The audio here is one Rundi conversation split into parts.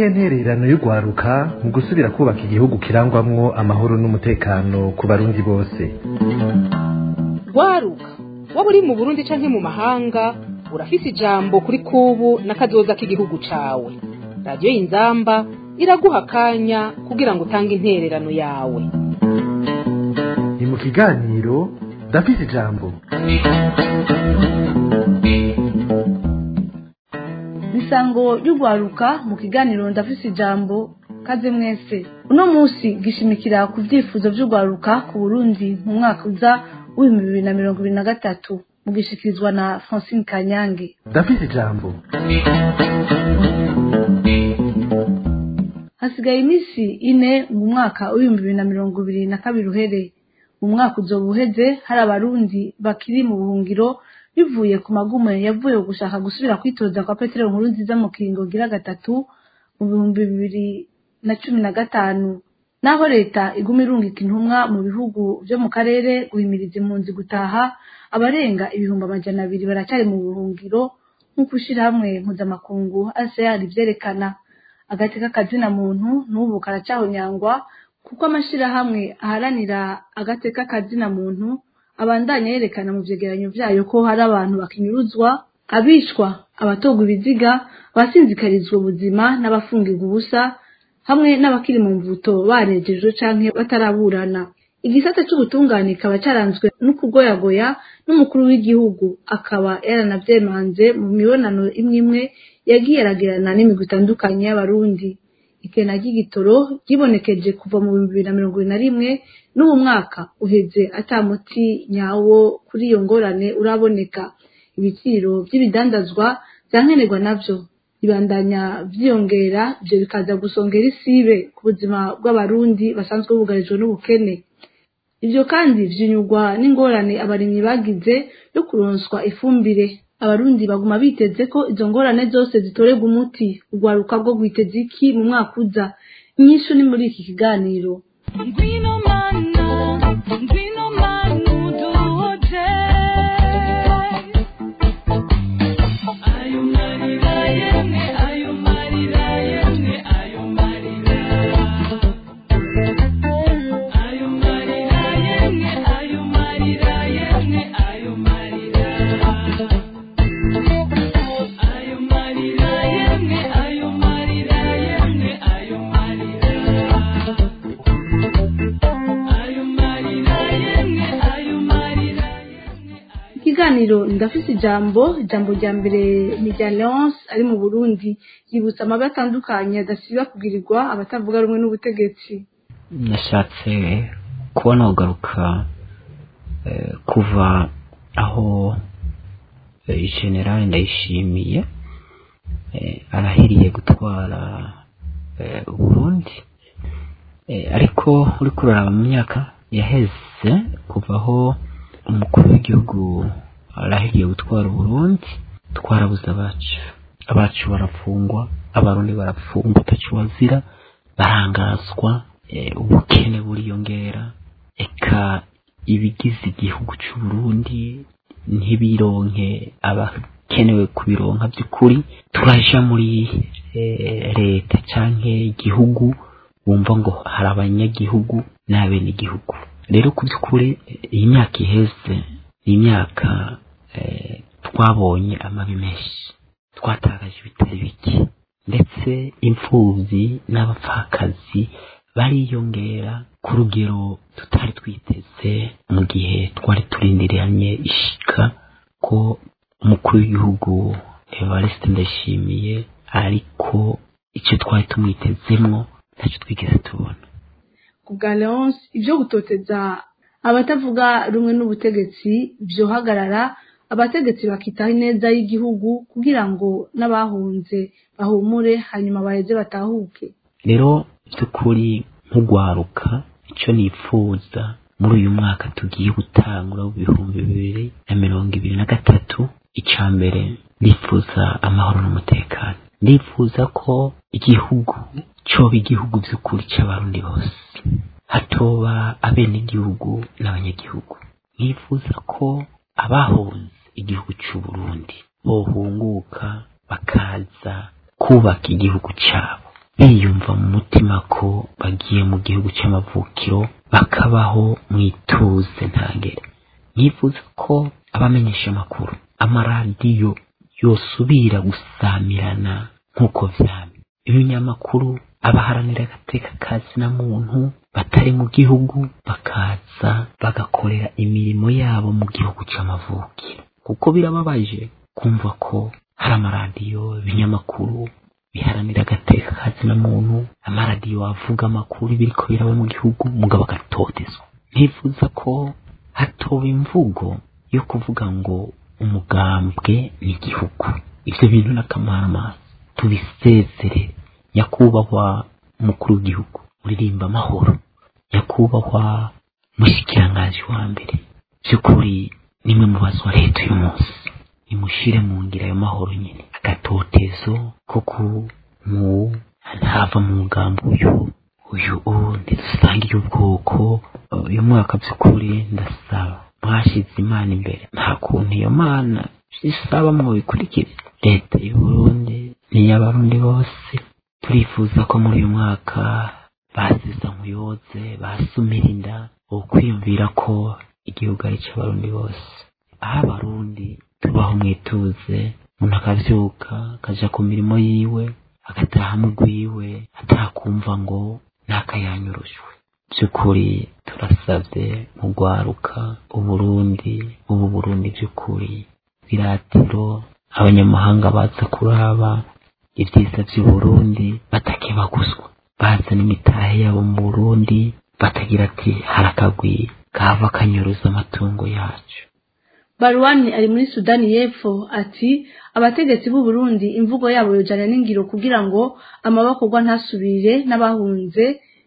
niyihe ntererano y'urwaruka mu gusubira kubaka igihugu kirangwamwo amahoro n'umutekano ku barundi bose rwaruka waba uri mu burundi canke mu mahanga urafise ijambo kuri kubu n'akazoza k'igihugu cawe radiyo y'inzamba iraguha akanya kugira ngo utange intererano yawe ni mu kiganiro ndafise ijambo misango y'urwaruka mu kiganiro ndafise ijambo kaze mwese uno munsi gishimikira ku vyifuzo vy'urwaruka ku burundi mu mwaka uza w'ibihumbi bibiri na mirongo ibiri na gatatu mugishikirizwa na francine kanyange ndafise ijambo hasigaye iminsi ine mu mwaka w'ibihumbi bibiri na mirongo ibiri na kabiri uhere mu mwaka uzoba uheze hari abarundi bakiri mu buhungiro bivuye ku magume yavuye gushaka gusubira kwitoza kwa petero nkuru nziza mu kiringo gira gatatu mu bihumbi bibiri na cumi na gatanu naho leta iguma irungika intumwa mu bihugu vyo mu karere guhimiriza impunzi gutaha abarenga ibihumbi amajana abiri baracyari mu buhungiro nk'uko ishirahamwe mpuzamakungu asear ivyerekana agateka kazina muntu n'ubu karacahonyangwa kuko amashirahamwe aharanira agateka kazina muntu abandanya yerekana mu vyegeranyo vyayo ko hari abantu bakinyuruzwa abicwa abatogwa ibiziga abasinzikarizwa ubuzima n'abafungirwa ubusa hamwe n'abakiri mu mvuto barejejwe canke bataraburana igisata c'ubutungane kikaba caranzwe n'ukugoyagoya n'umukuru w'igihugu akaba yaranavyemanze mu mibonano imwe imwe yagiye aragirana n'imigwi itandukanye y'abarundi ikena ry'igitoro ryibonekeje kuva mu bihumbi bibiri na mirongo ibiri na rimwe n'ubu mwaka uheze ata muti nyawo kuri iyo ngorane uraboneka ibiciro vy'ibidandazwa vyankenerwa navyo bibandanya vyiyongera ivyo bikaza gusongera isibe ku buzima bw'abarundi basanzwe bugarijwe n'ubukene ivyo kandi vyinyurwa n'ingorane abarimyi bagize yo kuronswa ifumbire abarundi baguma biteze ko izo ngorane zose zitorerwa umuti urwaruka rwo rwiteze iki mu mwaka uza inyishu ni muri iki kiganiro Ngwino mana, ngwino mana uduhoje. Ayo marira yemwe, ayo marira yemwe, ayo marira. Ayo marira yemwe, ayo marira yemwe, ayo marira. Ayo marira yemwe, ayo marira yemwe, ayo marira. Ayo marira yemwe, ayo marira yemwe. ikiganiro ndafise ijambo ijambo rya mbere ni rya leonce ari mu burundi yibutsa amabi atandukanye adasiba kugirirwa abatavuga rumwe n'ubutegetsi nashatse kubona kugaruka eh, kuva aho eh, generali ndayishimiye eh, arahiriye gutwara eh, uburundi eh, ariko uri kuraraba mu myaka yaheze kuva aho umukuru w'igihugu arahiriye gutwara uburundi twarabuze abacu abacu barafungwa abarundi barafungwa utacu wazira barangazwa eh, ubukene buriyongera eka ibigize igihugu c'uburundi ntibironke abakenewe kubironka by'ukuri turaja muri eh, leta canke igihugu wumva ngo hari abanyagihugu n'abenegihugu rero ku by'ukuri eh, iyi myaka iheze ni imyaka eh, twabonye amabi menshi twatakaje ibitari bike ndetse imfubyi n'abapfakazi bariyongera ku rugero tutari twiteze mu gihe twari turindiranye ishika ko umukuru w'igihugu evariste ndashimiye ariko icyo twari tumwitezemwo ntacyo twigeze tubona ku bwa leonce ibyo gutoteza abatavuga rumwe n'ubutegetsi vyohagarara abategetsi bakitaho ineza y'igihugu kugira ngo n'abahunze bahumure hanyuma baheze batahuke rero by'ukuri nk'ugwaruka icyo nifuza muri uyu mwaka tugiye gutangura w'ibihumbi bibiri na mirongo ibiri na gatatu icya mbere nifuza amahoro n'umutekano ndifuza ko igihugu coba igihugu by'ukuri cy'abarundi bose hatoba abenegihugu n'abanyagihugu nifuza ko abahunze igihugu cy'u Burundi bohunguka bakaza kubaka igihugu cyabo biyumva mu mutima ko bagiye mu gihugu cy'amavukiro bakabaho mu ituze ntangere yifuza ko abamenyesha amakuru amaradiyo yosubira gusamirana nk'uko vyamye ibinyamakuru abaharanira agateka kazi na muntu batari mu gihugu bakaza bagakorera imirimo yabo mu gihugu c'amavukiro kuko birababaje kumva ko hari amaradiyo ibinyamakuru biharanira agateka kazi na muntu amaradiyo avuga amakuru biriko biraba mu gihugu mugabo agatotezwa ntifuza ko hatoba imvugo yo kuvuga ngo umugambwe ni igihugu ivyo bintu n'akamaramaza tubisezere nyakubahwa umukuru w'igihugu uririmba amahoro nyakubahwa mushikiranganji wa mbere by'ukuri nimwe mu bazwa leta uyu munsi nimushire mu ngira ayo mahoro nyine agatotezo ko ku mu ntava mu mugambi uyu uyu u ntidusangiye ubwoko uyu mwaka by'ukuri ndasaba mwashize imana imbere nta kuntu iyo mana isaba mu bikurikiza leta y'uburundi n'iy'abarundi bose turifuza ko muri uyu mwaka basiza nkuyoze basumira inda ukwiyumvira ko igihugu ari cy'abarundi bose aho abarundi tubaho mwituze umuntu akavyuka akaja ku mirimo yiwe agataha mu rwiwe atakumva ngo nakayanyurushwe by'ukuri turasabye mu rwaruka uburundi ubu burundi by'ukuri biratiro abanyamahanga baza kuraba ibyiza by'uburundi batakebaguzwa baza n'imitahe yabo mu burundi batagira ati harakagwi kava kanyuruza amatungo yacu baruwani ari muri sudani y'epfo ati abategetsi b'u Burundi imvugo yabo yojana n'ingiro kugira ngo amabakorwa ntasubire n'abahunze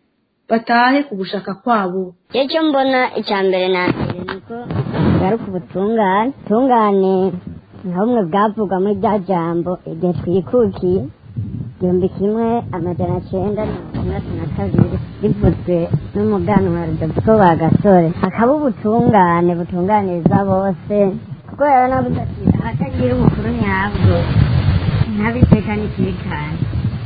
batahe ku gushaka kwabo icyo mbona icya mbere na mbere ni uko garuka ubutungane ubutungane nka bumwe bwavugwa muri rya jambo igihe twikukiye igihumbi kimwe amajana cyenda mirongo itandatu na kabiri rivuzwe n'umuganwa rudoviko wa gasore hakaba ubutungane butunganiriza bose kuko rero nabuze ati ahatagira ubukuru nyabwo ntabiteka n'ikirikane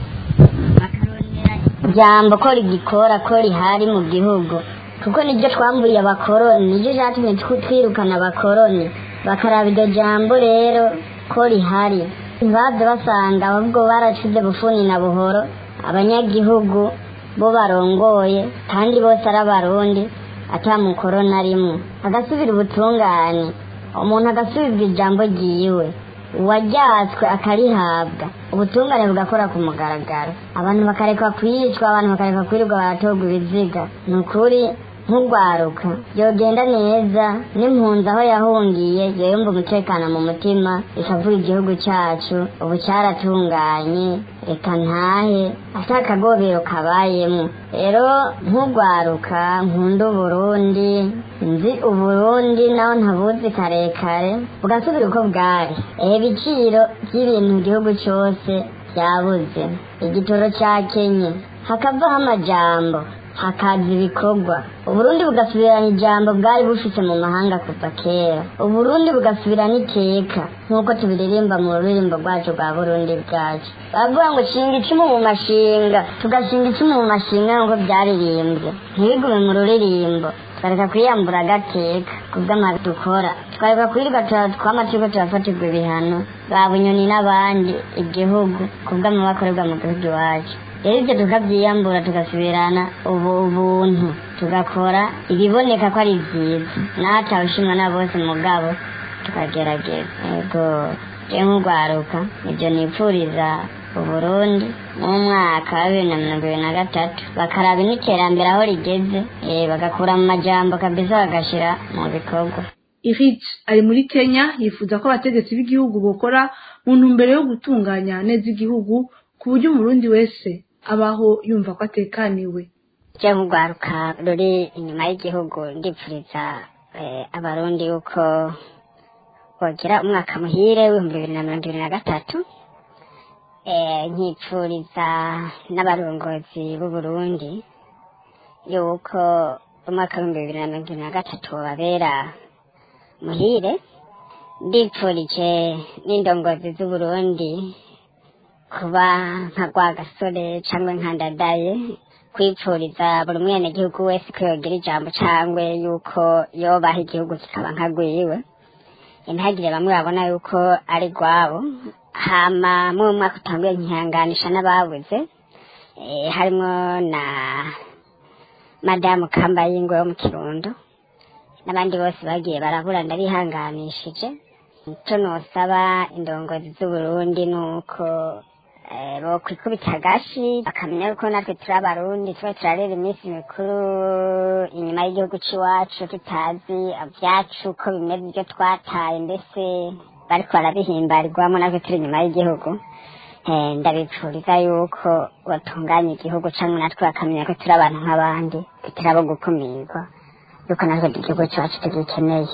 bakarondera ijambo ko rigikora ko rihari mu gihugu kuko niryo twamburiye abakoroni niryo cyatumye tw- twirukana abakoroni bakaraba iryo jambo rero ko rihari ntibaze basanga ahubwo baracize bufuni na buhoro abanyagihugu bo barongoye kandi bose ari abarundi ata mukoroni arimwo agasubira ubutungane umuntu agasubizwa ijambo ryiwe uwajyatswe akarihabwa ubutungane bugakora ku mugaragaro abantu bakarekwa kwicwa abantu bakarekwa kwirirwa baratorwa ibiziga ni ukuri nk'urwaruka yogenda neza n'impunzi aho yahungiye yumva umutekano mu mutima ikavuga igihugu cyacu ubu cyaratunganye reka ntahe ata akagobero kabayemo rero nk'urwaruka nkunda uburundi nzi uburundi naho ntabuzi karekare bugasubira uko bwari ehe ibiciro by'ibintu mu gihugu cyose byabuze igitoro cya kenye hakavaho amajambo hakaza ibikorwa uburundi bugasubirana ijambo bwari bufite mu mahanga kuva kera uburundi bugasubirana iteka nk'uko tubiririmba mu ruririmbo rwacu rwa burundi bwacu bavuga ngo shinga icumu mu mashinga tugashinga icumu mu mashinga nk'uko byaririmbwe ntibigume mu ruririmbo tukareka kwiyambura agateka kubw'amazi dukora tukareka kwirirwa tura- twama turiko turafatirwa ibihano ba bunyoni n'abandi igihugu kubw'amabakorerwa mu gihugu iwacu rero ibyo tukabyiyambura tugasubirana ubu ubuntu tugakora ibiboneka ko ari byiza n'atawushimwa na bose mugabo tukagerageza yego je nk'urwaruka ibyo nipfuriza uburundi mu mwaka wa bibiri na mirongo ibiri na gatatu bakaraba n'iterambere aho rigeze eh, bagakura mu majambo kabisa bagashira mu bikorwa Irit ari muri Kenya yifuza ko abategetsi b'igihugu bokora mu ntumbero yo gutunganya neza igihugu ku buryo umurundi wese abaho yumva ko atekaniwe je nk'urwaruka ruri inyuma y'igihugu ndipfuriza eh, abarundi yuko bogira umwaka muhire w'ibihumbi bibiri na mirongo ibiri na gatatu eh, nkipfuriza n'abarongozi b'uburundi yuko umwaka w'ibihumbi bibiri na mirongo ibiri na gatatu babera muhire ndipfurije n'indongozi z'uburundi kuba nka rwa gasore cyangwa nka ndadaye kwipfuriza buri mwenegihugu wese ko yogira ijambo cyangwa yuko yobaha igihugu kikaba nka rwiwe ntihagire bamwe babona yuko ari rwabo hama mu mwaka utanguye nkihanganisha n'ababuze eh, harimo na madamu kambayingwe wo mu kirundo n'abandi bose bagiye barabura ndabihanganishije icyo nosaba indongozi z'uburundi ni uko eh, bokwikubita agashi bakamenya yuko natwe turi abarundi tuba turarera iminsi mikuru inyuma y'igihugu cy'iwacu tutazi ibyacu ko bimeze ibyo twataye mbese bariko barabihimbarirwamo natwe turi inyuma y'igihugu Eh, ndabipfuriza yuko batunganya igihugu cyangwa natwe bakamenya ko turi abantu nk'abandi tutari abo gukumirwa yuko natwe igihugu cyacu tugikeneye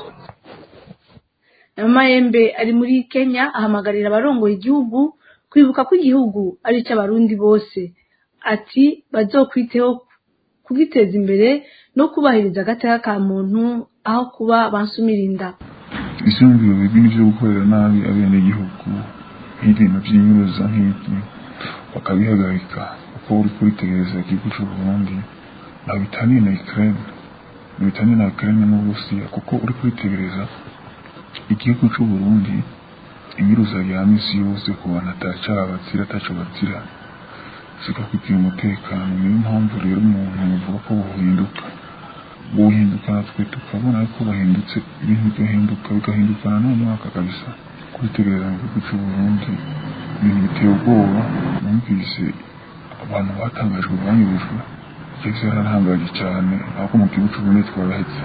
Mayembe ari muri Kenya ahamagarira abarongoye igihugu kwibuka ko igihugu ari icy'abarundi bose ati bazokwiteho kugiteza imbere no kubahiriza agateka ka muntu aho kuba bansumirinda ibyumviro bibi ni byo gukorera nabi abenegihugu nk'ibintu by'inyuruza nk'ibyo bakabihagarika kuko uri kuritegereza igihugu cy'u Burundi ntabwo bitaniye na Ukraine ntabwo bitaniye na Ukraine n'Uburusiya kuko uri kuritegereza igihugu cy'u Burundi inyuruza rya misi yose ku bantu atacaha batsira ataco batsira zikakugira umutekano niyo mpamvu rero umuntu avuga ko buhinduka buhinduka natwe tukabona ko bahindutse ibintu bigahinduka bigahindukana n'umwaka kabisa kwitegereza mu gihugu cy'u Burundi ibintu biteye ubwoba numvise abantu batangajwe banyurujwe byose yararangaje cyane ahubwo mu gihugu cy'u Burundi twarahetse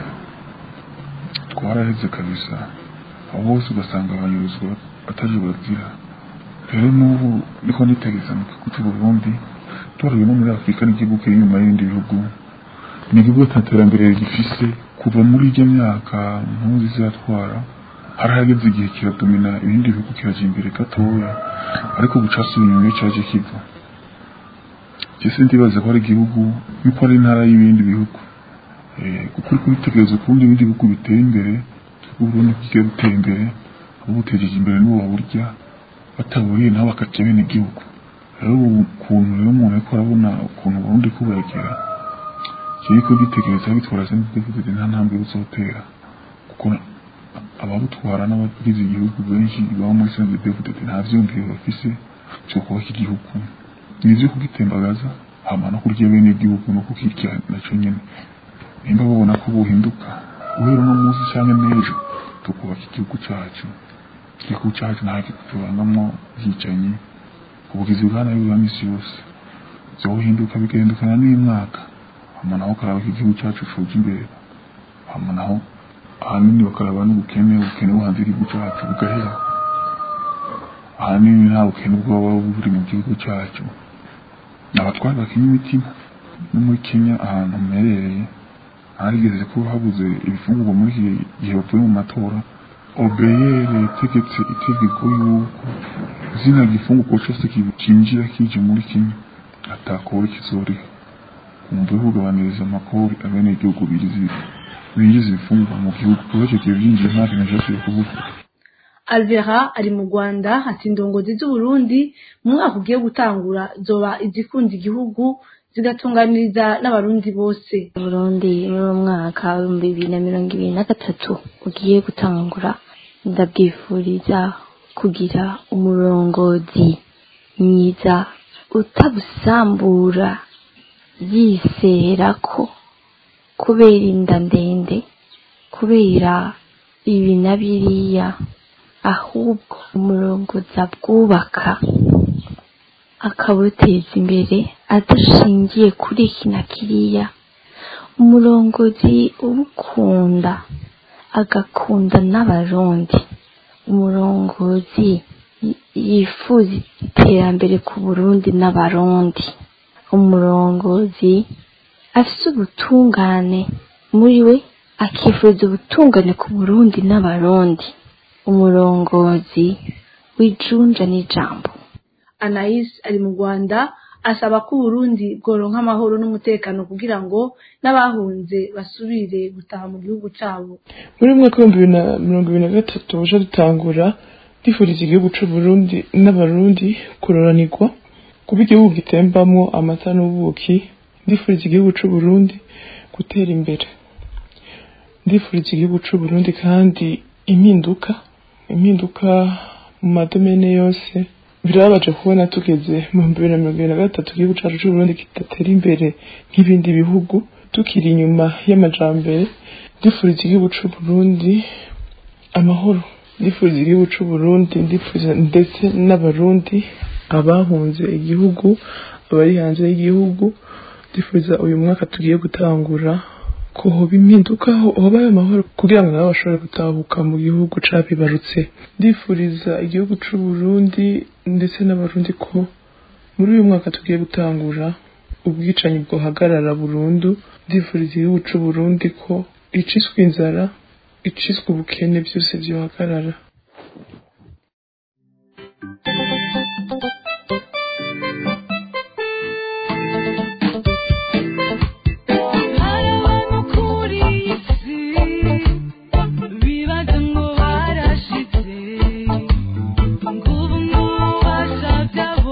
twarahetse kabisa aho bose ugasanga abanyuruzwa bataje bazira rero n'ubu niko nitegereza mu gihugu cy'u Burundi tubaruye no muri Afurika n'igihugu kiri inyuma y'ibindi bihugu ni igihugu nta terambere gifise kuva muri ijya myaka mpuzi zizatwara harahageze igihe kiradomina ibindi bihugu kiraja imbere gatoya ariko gucasubira inyuma iyo caje kiva jese ndibaza ko ari igihugu yuko ari intara y'ibindi bihugu Eh, kuko uri kubitegereza ukundi ibindi bihugu biteye imbere uburundi bugiye gutera imbere abo butejeje imbere n'uwo baburya bataburiye nabo bakaca bene igihugu rero ubu ukuntu rero umuntu ariko arabona ukuntu uburundi kuburegera kiri kugitegereza bitwara senti deficit nta ntambwe buzotera kuko ababutwara n'abagize igihugu benshi baba muri senti deficit nta vyumviro bafise vyo kubaka igihugu ni ivyo kugitembagaza hama no kurya bene igihugu no kukirya naco nyene nimba babona ko buhinduka guhera uno munsi canke n'ejo tukubaka igihugu cacu igihugu cacu nta tubangamwo bwicanyi ubugizi bwa nabi bwa misi yose vyohinduka bigahindukana n'imyaka hama naho karaba ko igihugu cacu coja imbere hama naho ahanini bakaraba n'ubukene ubukene buhanze igihugu cacu bugahera ahanini nta bukene bwoba buri mu gihugu cacu abatwari bakenya imitima no muri kenya ahantu mperereye harigeze ko habuze ibifungurwa muri iki gihe bavuye mu matora obeyere yategetse itegeko yuko zina gifungurwa cose kinjira kije muri kenya atakora kizoriha kumva kugabaniriza amakori abene igihugu binjiza ibifungurwa mu gihugu kuba ico gihe vyinjiye nta kintu casubiye kuvuga Alvera ari mu Rwanda ati indongozi z'Uburundi mu mwaka ugiye gutangura zoba izikunda igihugu zigatunganiriza n'abarundi bose Burundi muri uwo mwaka w'ibihumbi bibiri na mirongo ibiri na gatatu ugiye gutangura ndabwifuriza kugira umurongozi mwiza utabusambura yisera ko kubera inda ndende kubera ibi na biriya ahubwo umurongozi abwubaka akabuteza imbere adashingiye kuri iki na kiriya umurongozi ubukunda agakunda n'abarundi umurongozi yifuza iterambere ku burundi n'abarundi umurongozi afite ubutungane muri we akifuza ubutungane ku burundi n'abarundi umurongozi w'ijunja n'ijambo Anais ari mu Rwanda asaba ko Burundi bworonka amahoro n'umutekano kugira ngo n'abahunze basubire gutaha mu gihugu cabo muri mwaka w'ibihumbi bibiri na mirongo ibiri na gatatu uje dutangura ndifuriza igihugu c'uburundi n'abarundi kuroranirwa kuba igihugu gitembamwo amata n'ubuki ndifuriza igihugu c'uburundi gutera imbere ndifuriza igihugu c'uburundi kandi impinduka impinduka mu madomene yose birababaje kubona tugeze mu bihumbi bibiri na mirongo ibiri na gatatu igihugu cacu c'uburundi kidatera imbere nk'ibindi bihugu tukiri inyuma y'amajambere ndifuriza igihugu c'uburundi amahoro ndifuriza igihugu c'uburundi ndifuriza ndetse n'abarundi abahunze igihugu abari hanze y'igihugu ndifuriza uyu mwaka tugiye gutangura ko hoba impinduka ho- hobayo amahoro kugira ngo nabo bashobore gutahuka mu gihugu cabibarutse ndifuriza igihugu c'uburundi ndetse n'abarundi ko muri uyu mwaka tugiye gutangura ubwicanyi bwohagarara burundu ndifuriza igihugu c'uburundi ko iciswe inzara iciswe ubukene byose byohagarara hari abantu kuri iyi si bibaza ngo barashitse ngo ubu n'ububasha byabo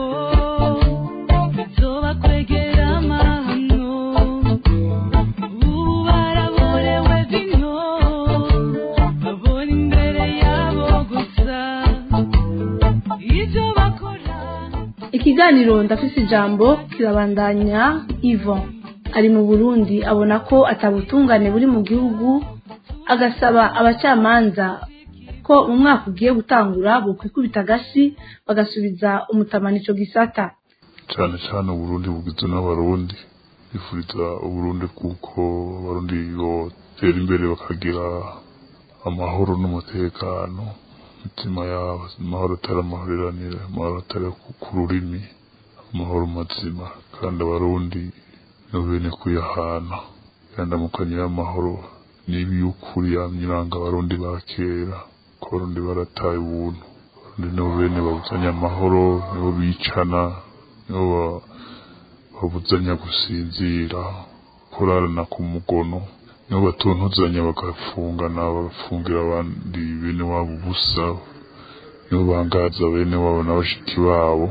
bizobakwegera amahano ubu baraborewe bino babona imbere yabo gusa ibyo bakora ikiganiro ndafise ijambo kirabandanya ivo ari mu burundi abona ko atabutungane buri mu gihugu agasaba abacamanza ko mu mwaka ugiye gutangura bokwikubita agashi bagasubiza umutamana ico gisata cyane cyane uburundi bugizwe n'abarundi bifuriza uburundi kuko abarundi botera imbere bakagira amahoro n'umutekano imitima yabo amahoro atari amahoriranire amahoro atari ku- ku rurimi amahoro mazima kandi abarundi no bene kuyahana yandamukanye y'amahoro niba y'ukuri yamyiranga abarundi ba kera ko abarundi barataye ubuntu abarundi nibo bene babuzanya amahoro nibo bicana nibo ba- babuzanya gusinzira kurarana ku mugono nibo batuntuzanya bagafungana bagafungira abandi bene wabo ubusa nibo bangaza bene wabo na bashiki babo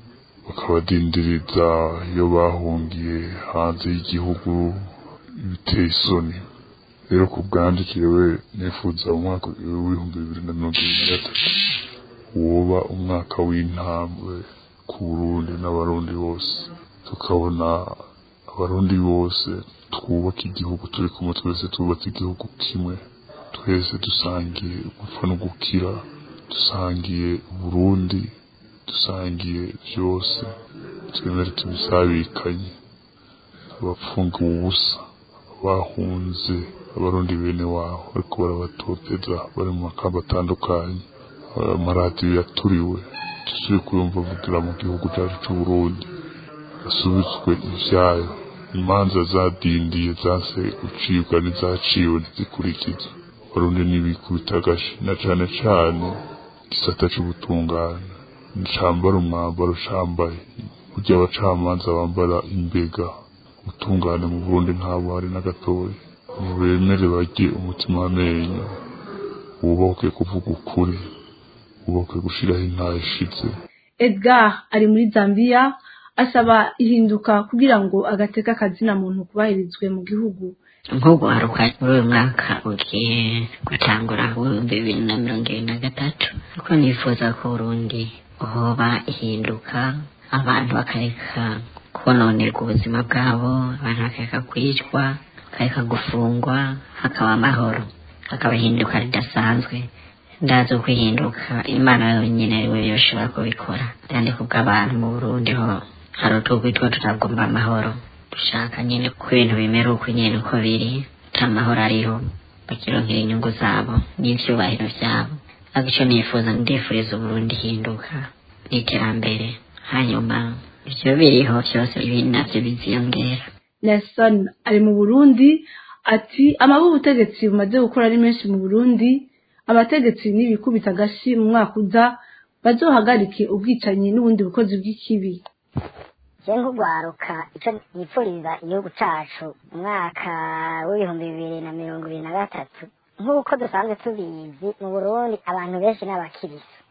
bakabadindiriza iyo bahungiye hanze y'igihugu biteye isoni rero ku bwanjye jewe nifuza umwaka w'ibihumbi bibiri na mirongo ibiri na gatatu woba umwaka w'intambwe ku burundi n'abarundi bose tukabona abarundi bose twubaka igihugu turi kumwe twese twubatse igihugu kimwe twese dusangiye gupfa no gukira dusangiye uburundi dusangiye byose twemere tubisabikanye abapfungiwe ubusa bahunze abarundi bene wabo ariko barabatoteza bari mu makamba atandukanye amaradiyo yaturiwe tuzuye kuyumva avugira mu gihugu cyacu c'uburundi asubitswe ivyayo imanza zadindiye zase gucibwa n'izaciwe ntizikurikizwe abarundi ntibikubita agashi na cane cane igisata c'ubutungane ncambara umwambaro cambaye burya abacamanza bambara imbega ubutungane mu burundi ntabo hari na gatoya ntibemere barye umutima w'amenyo wubahwe kuvuga ukuri wubahwe gushiraho intaha ishize edgar ari muri zambia asaba ihinduka kugira ngo agateka akazina muntu kubahirizwe mu gihugu nk'ugwaruka muri uyu mwaka ugiye gutangura w'ibihumbi bibiri na mirongo ibiri na gatatu kuko nifuza ko urundi hoba ihinduka abantu bakareka kononerwa ubuzima bwabo abantu bakareka kwicwa bakareka gufungwa hakaba amahoro hakaba ihinduka ridasanzwe ndazi uko ihinduka imana yonyine ari we yoshobora kubikora kandi kubw'abantu mu burundi ho hari utugwi two tutagomba amahoro dushaka nyine ko ibintu bimera uko nyine uko biri nta mahoro ariho bakironkera inyungu zabo n'ivyubahiro vyabo ariko ico nifuza ndifuriza uburundi ihinduka n'iterambere hanyuma ivyo biriho vyose ibindi navyo biziyongera nelson ari mu burundi ati amabi ubutegetsi bumaze gukora ari menshi mu burundi abategetsi n'ibikubita agashi mu mwaka uza bazohagarike ubwicanyi n'ubundi bukozi bw'ikibi je nk'ugwaruka ico nipfuriza igihugu cacu umwaka w'ibihumbi bibiri na mirongo ibiri na gatatu nk'uko dusanzwe tubizi mu burundi abantu benshi n'abakirisi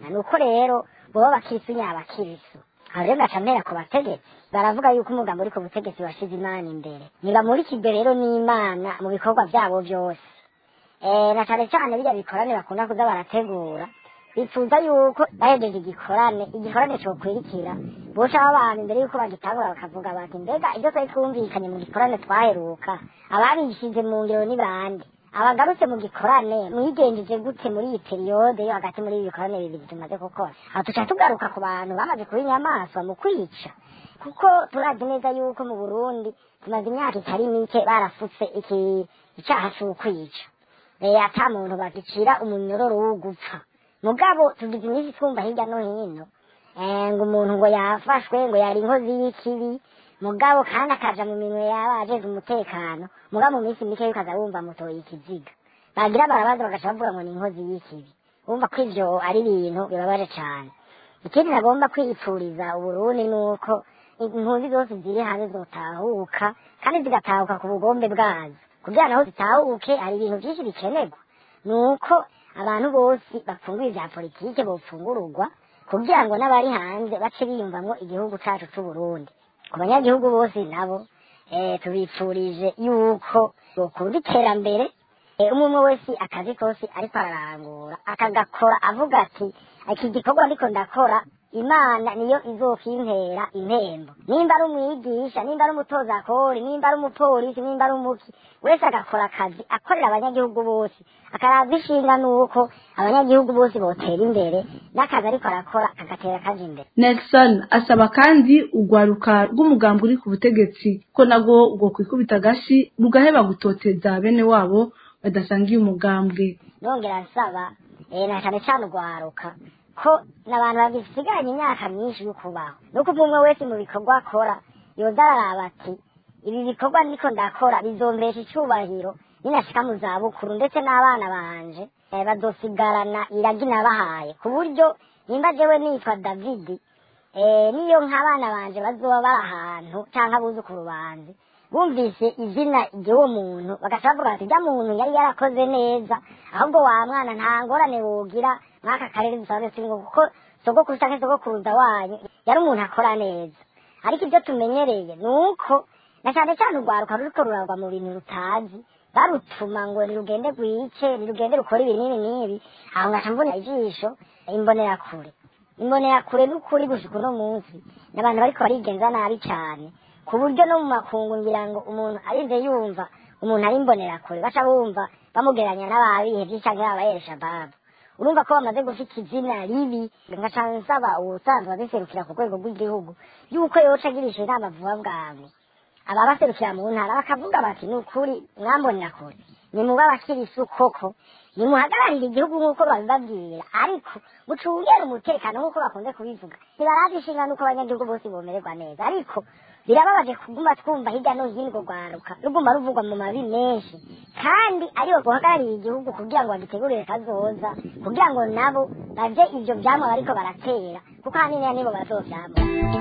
ni uko rero boba abakirisu nyabakirisu aho rero ngaca mpera ku bategetsi baravuga yuko umugambi uri ku butegetsi washize imana imbere ntibamurikirwe rero n'imana mu bikorwa byabo byose Eh, na cane cane birya bikorane bakunda kuza barategura bifuza yuko bahejeje igikorane igikorane cokwirikira boca abantu imbere yuko bagitangura bakavuga bati mbega ibyo twari twumvikanye mu gikorane twaheruka ababishize mu ngero ni bande abagarutse mu gikorane mwigenjeje gute muri iyi periyode yo hagati muri ibi bikorane bibiri tumaze gukora aho tuca tugaruka ku bantu bamaze kuba inyamaswa mu kwica kuko turazi neza yuko mu burundi tumaze imyaka itari mike barafutse iki icaha c'ukwica Eh, ata muntu bagicira umunyororo wo gupfa mugabo tugize iminsi twumva hirya no hino eh, ngo umuntu ngo yafashwe ngo yari inkozi y'ikibi mugabo kandi akaja mu minwe y'abajejwe umutekano mugabo mu minsi mike ukaza wumva mutoye ikiziga bagira barabaza bagaca bavuga ngo ni inkozi y'ikibi wumva ko ivyo ari ibintu bibabaje cane ikindi nagomba kwipfuriza uburundi ni uko impunzi zose ziri hanze zotahuka kandi zigatahuka ku bugombe bwazo kugira naho zitahuke hari ibintu byinshi bikenerwa ni uko abantu bose bapfunguye ibya politike bofungururwa kugira ngo n'abari hanze bace biyumvamwo igihugu cacu c'uburundi ku banyagihugu bose nabo eh, tubipfurije yuko bokunda iterambere eh, umwe umwe wese akazi kose ariko ararangura akagakora avuga ati iki gikorwa ndiko ndakora imana niyo izokimpera impembo nimba ari umwigisha nimba ari umutozakori nimba ari umupolisi nimba ari umuki wese agakora akazi akorera abanyagihugu bose akaraza ishinga nuko abanyagihugu bose botera imbere n'akazi ariko arakora kagatera kaja imbere Nelson asaba kandi urwaruka rw'umugambi uri ku butegetsi ko nabwo bwo kwikubita agashi rugaheba gutoteza bene wabo badasangiye umugambwe nongera nsaba eh, na cane cane urwaruka ko n'abantu bagisigaranye imyaka myinshi yo kubaho nuko umwe umwe wese mu bikorwa akora yoza araraba ati ibi bikorwa ndiko ndakora bizombesha icubahiro ninashika mu zabukuru ndetse n'abana banje eh, bazosigarana iragi nabahaye ku buryo nimba jewe nitwa davidi eh, niyo nk'abana banje bazoba bari ahantu canke abuzukuru banje bumvise izina ry'uwo muntu bagaca bavuga bati rya muntu yari yarakoze neza ahubwo wa mwana nta ngorane wogira mwaka karere dusanzwe turimo kuko sogokuru canke sogokuruza wanyu yari umuntu akora neza ariko ibyo tumenyereye ni uko na cyane cyane urwaruka ruriko ruragwa mu bintu rutazi barutuma ngo nirugende rwice nirugende rukora ibi n'ibi n'ibi aho ngaca mbona ijisho imbonerakure imbonerakure n'ukuri gushika uno munsi n'abantu bariko barigenza nabi cane ku buryo no mu makungu ngira ngo umuntu arinze yumva umuntu ari imbonerakure baca bumva bamugeranya n'ababihevye canke abayeresha babu urumva ko bamaze gufita izina ribi ngaca nsaba uwusanzwe abiserukira ku rwego rw'igihugu yuko yoca agirisha inama vuba bwangu ababaserukira mu ntara bakavuga bati ni ukuri mwambonera kure nimuba abakirisi koko nimuhagararire igihugu nk'uko babibabwira ariko mucungere umutekano nk'uko bakunze kubivuga ntibarazi ishinga n'uko abanyagihugu bose bomererwa neza ariko birababaje kuguma twumva hirya no hino urwo rwaruka ruguma ruvugwa mu mabi menshi kandi aribo guhagararira igihugu kugira ngo bagitegurire kazoza kugira ngo nabo bavye ivyo vyamwa bariko baratera kuko haniniya nibo bazovyamwa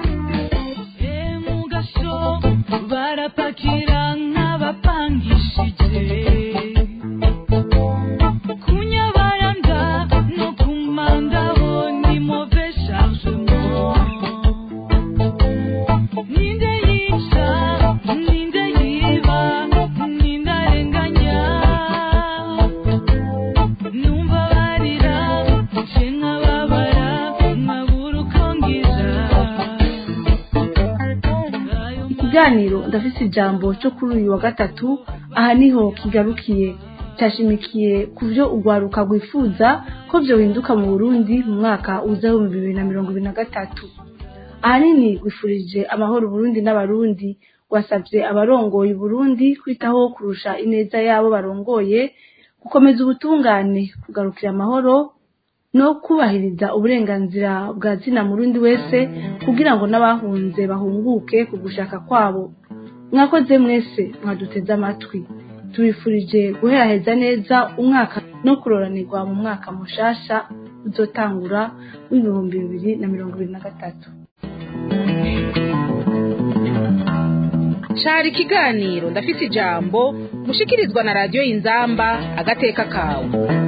mugasho barapakira nk'abapangishije kunyabaranda no kumandabo ni move chargement ninde yica ninde yiba ninde arenganya numva barira nce nkababara nkabura uko ngira ikiganiro ndafise ijambo cyo kuri uyu wa gatatu aha niho kigarukiye cyashimikiye ku byo urwaruka rwifuza ko byohinduka mu burundi mu mwaka uza w'ibihumbi bibiri na mirongo ibiri na gatatu ahanini rwifurije amahoro uburundi n'abarundi rwasabye abarongoye uburundi kwitaho kurusha ineza y'abo barongoye gukomeza ubutungane kugarukira amahoro no kubahiriza uburenganzira bwa zina murundi wese kugira ngo n'abahunze bahunguke ku gushaka kwabo mwakoze mwese mwaduteze amatwi tubifurije guheraheza neza umwaka no kuroranirwa mu mwaka mushasha uzotangura w'ibihumbi bibiri na mirongo ibiri na gatatu cari ikiganiro ndafise ijambo mushikirizwa na radiyo y'inzamba agateka kawe